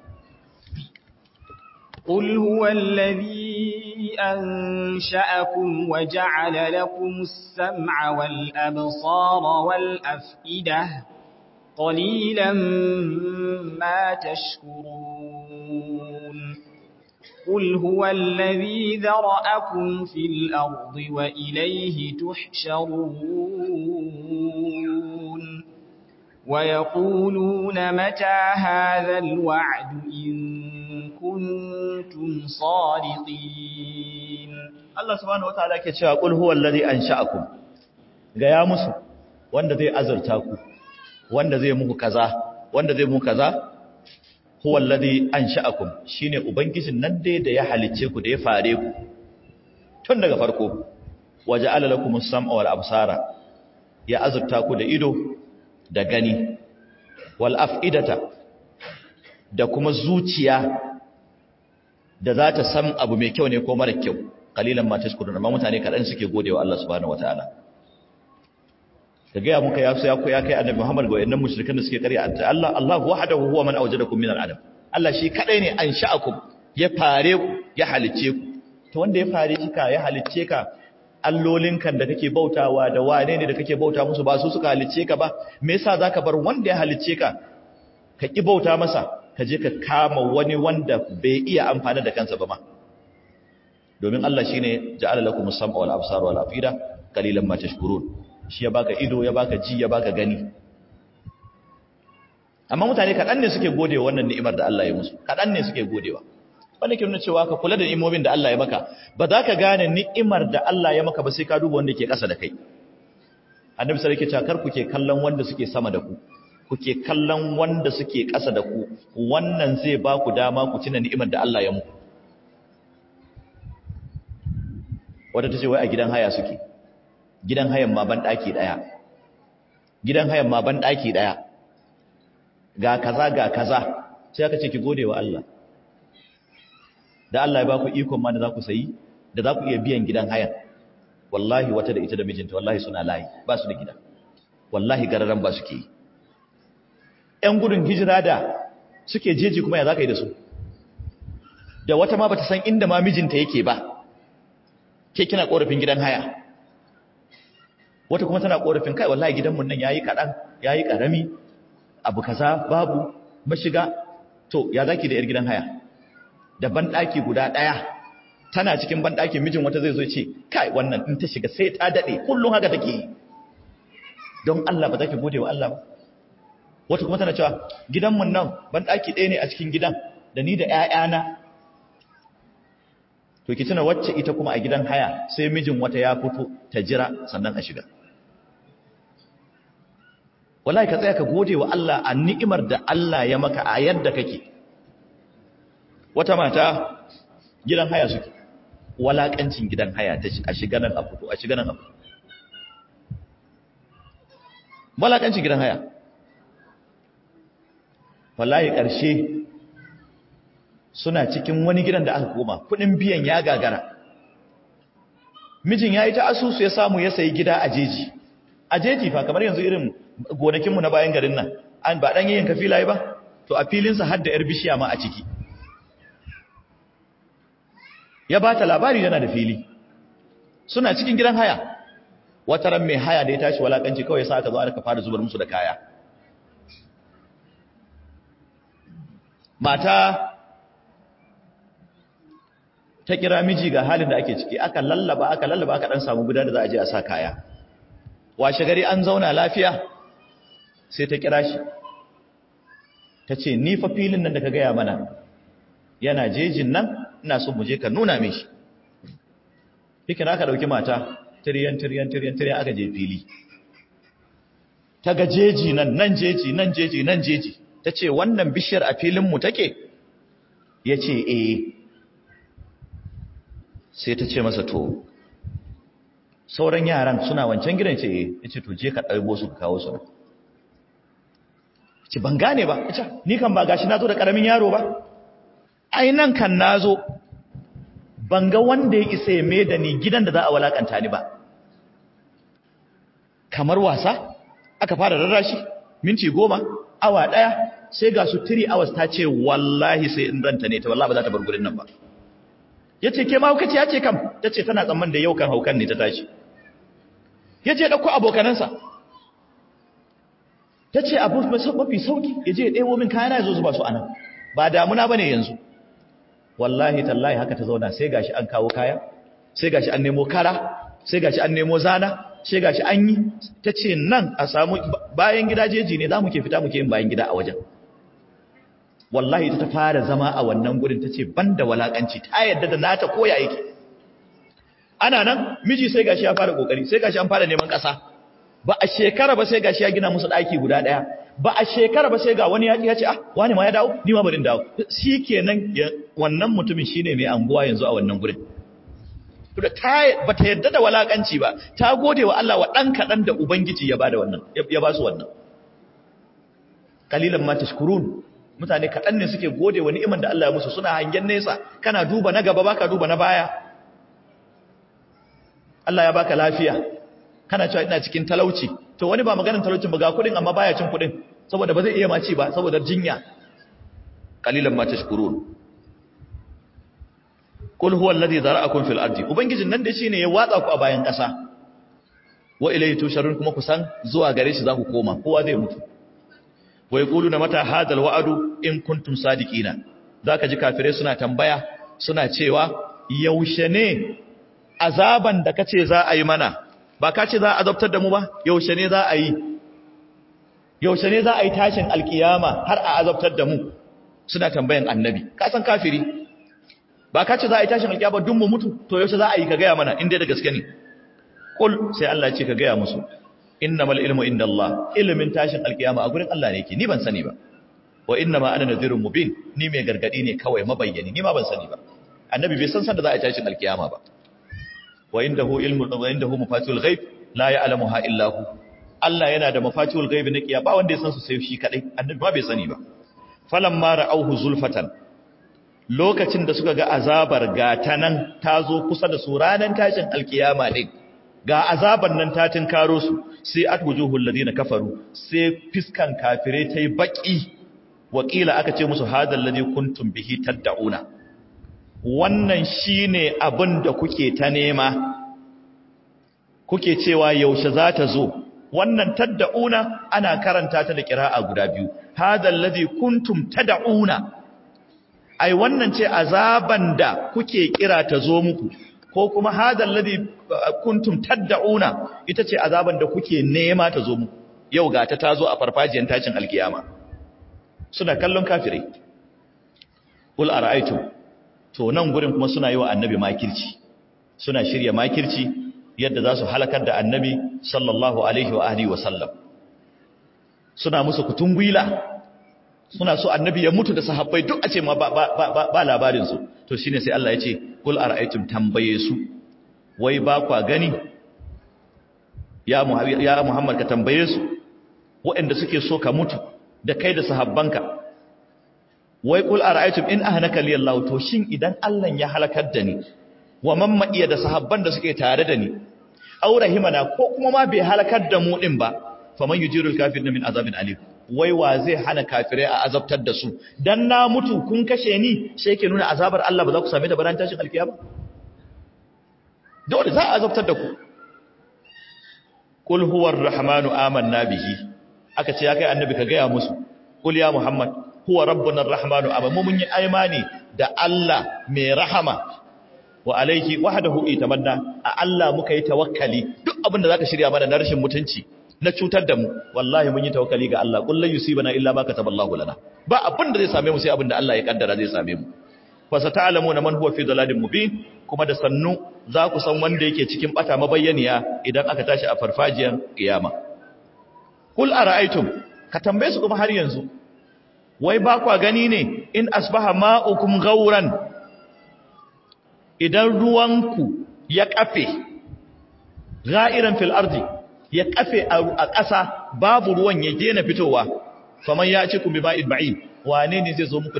قل هو الذي أنشأكم وجعل لكم السمع والأبصار والأفئدة قليلا ما تشكرون قل هو الذي ذرأكم في الأرض وإليه تحشرون ويقولون متى هذا الوعد إن كنتم صادقين Allah subhanahu wataala yake cewa qul huwa allazi ansha'akum ga ya musu wanda zai azurta ku wanda zai muku kaza wanda zai muku kaza huwa allazi ansha'akum shine ubangijin nan dai da ya halicce ku da ya fare ku tun daga farko waja'ala lakumus sam'a wal absara ya azurta ku da ido da gani wal af'idata da kuma zuciya da za ta san abu mai kyau ne ko mara kyau kalilan ma tashkurun amma mutane kadan suke godewa Allah subhanahu wataala ka ga muka ya ya ya kai annabi Muhammad ga wayannan mushrikan da suke kariya Allah Allah wahdahu huwa man awjadakum min al-adam Allah shi kadai ne an sha'akum ya fare ku ya halice ku to wanda ya fare shi ka ya halice ka allolin kan da kake bautawa da wane ne da kake bauta musu ba su suka halice ka ba me yasa zaka bar wanda ya halice ka ka ki bauta masa ka je ka kama wani wanda bai iya amfani da kansa ba ma domin Allah shine ja'ala lakum as-sam'a wal absara wal afida qalilan ma tashkurun shi ya baka ido ya baka ji ya baka gani amma mutane kadan ne suke godewa wannan ni'imar da Allah ya musu kadan ne suke godewa wanda ke nuna cewa ka kula da ni'imomin da Allah ya maka ba za ka gane ni'imar da Allah ya maka ba sai ka duba wanda ke ƙasa da kai annabi sallallahu alaihi wasallam kar ku ke kallon wanda suke sama da ku kuke kallon wanda suke ƙasa da ku wannan zai ba ku dama ku tuna ni'imar da Allah ya muku wadda ta ce wai a gidan haya suke gidan hayan ma ban ɗaki ɗaya gidan hayan ma ban ɗaki ɗaya ga kaza ga kaza sai aka ce ki gode wa Allah da Allah ya ba ku ikon ma da za ku sayi da za ku iya biyan gidan hayan wallahi wata da ita da mijinta wallahi suna layi ba su da gida wallahi gararan ba suke yi ‘yan gudun hijira da suke jeji kuma ya za ka yi da su da wata ma ba ta san inda ma mijinta yake ba ke kina ƙorafin gidan haya wata kuma tana ƙorafin kai wallahi gidanmu nan ya yi kaɗan ya yi ƙarami abu kaza babu mashiga to ya za ki da ‘yar gidan haya da banɗaki guda ɗaya tana cikin banɗakin mijin wata zai zo ce kai wannan in ta shiga sai ta daɗe kullum haka take yi don Allah ba za ki gode wa Allah ba wata kuma tana cewa gidanmu nan ban ɗaki ɗaya ne a cikin gidan da ni da ‘ya'yana to ki tuna wacce ita kuma a gidan haya sai mijin wata ya fito ta jira sannan a shiga wallahi ka tsaya ka gode wa Allah a ni'imar da Allah ya maka a yadda kake wata mata gidan haya suke walakancin gidan haya ta a shiga nan a fito a shiga nan a fito walakancin gidan haya wallahi ƙarshe suna cikin wani gidan da aka koma kudin biyan ya gagara mijin ya yi ta asusu ya samu ya sayi gida a jeji a jeji fa kamar yanzu irin gonakinmu na bayan garin nan an ba ɗan yin kafila ba to a filinsa har da 'yar bishiya ma a ciki ya ba ta labari yana da fili suna cikin gidan haya wata ran mai haya da ya tashi walakanci kawai sa aka zo aka fara zubar musu da kaya mata ta kira miji ga halin da ake ciki aka lallaba aka lallaba aka dan samu guda da za a je a sa kaya washe gari an zauna lafiya sai ta kira shi ta ce ni fa filin nan da ka gaya mana yana jejin nan ina so mu je ka nuna min shi yake aka dauki mata tiryan tiryan tiryan tiryan aka je fili ta ga jeji nan nan jeji nan jeji nan jeji ta ce wannan bishiyar a filinmu take ya ce eh sai ta ce masa to sauran yaran suna wancan gidan ce eh yace to je ka ɗaibo su ka kawo su nan ce ban gane ba yace ni kan ba gashi nazo da karamin yaro ba ai nan kan nazo ban ga wanda ya isa ya mai da ni gidan da za a walakanta ni ba kamar wasa aka fara rarrashi minti goma awa daya sai ga su 3 hours ta ce wallahi sai in ranta ne ta wallahi ba za ta bar gurin nan ba yace ke ma hukaci yace kam tace tana tsamman da yau kan haukan ne ta tashi yace dauko abokanansa tace abu mafi sauki yaje ya debo min kayana yazo zuba su anan ba damuna bane yanzu wallahi tallahi haka ta zauna sai gashi an kawo kaya sai gashi an nemo kara sai gashi an nemo zana sai gashi an yi tace nan a samu bayan gidajeji ne zamu ke fita muke yin bayan gida a wajen wallahi ita ta fara zama a wannan gurin tace banda walakanci ta yadda da nata koya yake ana nan miji sai gashi ya fara kokari sai gashi an fara neman kasa ba a shekara ba sai gashi ya gina musu daki guda daya ba a shekara ba sai ga wani ya ya ce ah wani ma ya dawo ni ma bari dawo shikenan wannan mutumin shine mai anguwa yanzu a wannan gurin to da ta bata yadda da walakanci ba ta gode wa Allah wa dan kadan da ubangiji ya bada wannan ya ba su wannan kalilan ma tashkurun mutane kadan ne suke gode wa ni'imar da Allah ya musu suna hangen nesa kana duba na gaba baka duba na baya Allah ya baka lafiya kana cewa ina cikin talauci to wani ba maganar talaucin ba ga kudin amma baya cin kudin saboda ba zai iya maci ba saboda jinya qalilan ma tashkurun kul huwa alladhi zara'akum fil ardi ubangijin nan da shine ya watsa ku a bayan kasa wa ilayhi tusharun kuma ku san zuwa gare shi za ku koma kowa zai mutu wa yaquluna mata hadal wa'du in kuntum sadiqina zaka ji kafirai suna tambaya suna cewa yaushe ne azaban da kace za a yi mana ba ka ce za a azabtar da mu ba yaushe ne za a yi yaushe ne za a yi tashin alkiyama har a azabtar da mu suna tambayan annabi ka san kafiri ba ka ce za a yi tashin alkiyama dun mu mutu to yaushe za a yi ka gaya mana inda da gaske ne kul sai Allah ya ce ka gaya musu innamal ilmu indallah ilmin tashin alkiyama a gurin Allah ne yake ni ban sani ba wa innama ana nadhirun mubin ni mai gargadi ne kawai mabayyani ni ma ban sani ba annabi bai san san da za a yi tashin alkiyama ba wa indahu ilmu wa indahu mafatihul ghaib la ya'lamuha illa hu Allah yana da mafatihul ghaib na kiyama ba wanda ya san su sai shi kadai annabi ma bai sani ba falamma ra'awhu zulfatan lokacin da suka ga azabar gata nan ta zo kusa da su ranar tashin alkiyama din ga azabar nan ta tinkaro su sai atwujuhul ladina kafaru sai fiskan kafire tai baki wakila aka ce musu hadal ladhi kuntum bihi tad'una wannan shine abin da kuke ta nema kuke cewa yaushe za ta zo wannan tad'una ana karanta ta da kira'a guda biyu hadal ladhi kuntum tad'una ai wannan ce azaban da kuke kira ta zo muku ko kuma hadal ladhi kuntum tad'una ita ce azaban da kuke nema ta zo muku yau ga ta tazo a farfajiyar tashin alkiyama suna kallon kafirai ul ara'aytum to nan gurin kuma suna yi wa annabi makirci suna shirya makirci yadda za su halakar da annabi sallallahu alaihi wa alihi wa sallam suna musu kutungwila suna so annabi ya mutu da sahabbai duk a ce ma ba, ba, ba, ba labarinsu to shine sai Allah ya ce kul ara'aytum tambaye su wai ba kwa gani ya, ya Muhammad ka tambaye su waɗanda suke so ka mutu da kai da sahabbanka wai kul ara'aytum in ahnaka li Allah to shin idan Allah ya halakar da ni wa man ma iya da sahabban da suke tare da ni aw rahimana ko kuma ma bai halakar da mu din ba faman yujirul kafirin min azabin alim wai wa zai hana kafirai a azabtar da su dan na mutu kun kashe ni sai ke nuna azabar Allah ba za ku same ta baran tashin alkiyama dole za a azabtar da ku kul huwar rahmanu amanna bihi aka ce ya kai annabi ka gaya musu kul ya muhammad huwa rabbuna arrahmanu amma mu mun yi imani da Allah mai rahama wa alayhi wahdahu itamanna a Allah muka yi tawakkali duk abin da zaka shirya mana na rashin mutunci na cutar da mu wallahi mun yi tawakkali ga Allah kullu yusibana illa ma kataballahu lana ba abin da zai same mu sai abin da Allah ya kaddara zai same mu fa sata'lamuna man huwa fi dalalin mubin kuma da sannu za ku san wanda yake cikin bata mabayyaniya idan aka tashi a farfajiyar kiyama kul ara'aytum ka tambaye su kuma har yanzu wai ba kwa gani ne in asbaha ma'ukum gauran idan ruwanku ya kafe ga'iran fil ardi ya kafe a ƙasa babu ruwan ya daina fitowa faman ya ci kun bi ma'id ma'in wane ne zai zo muku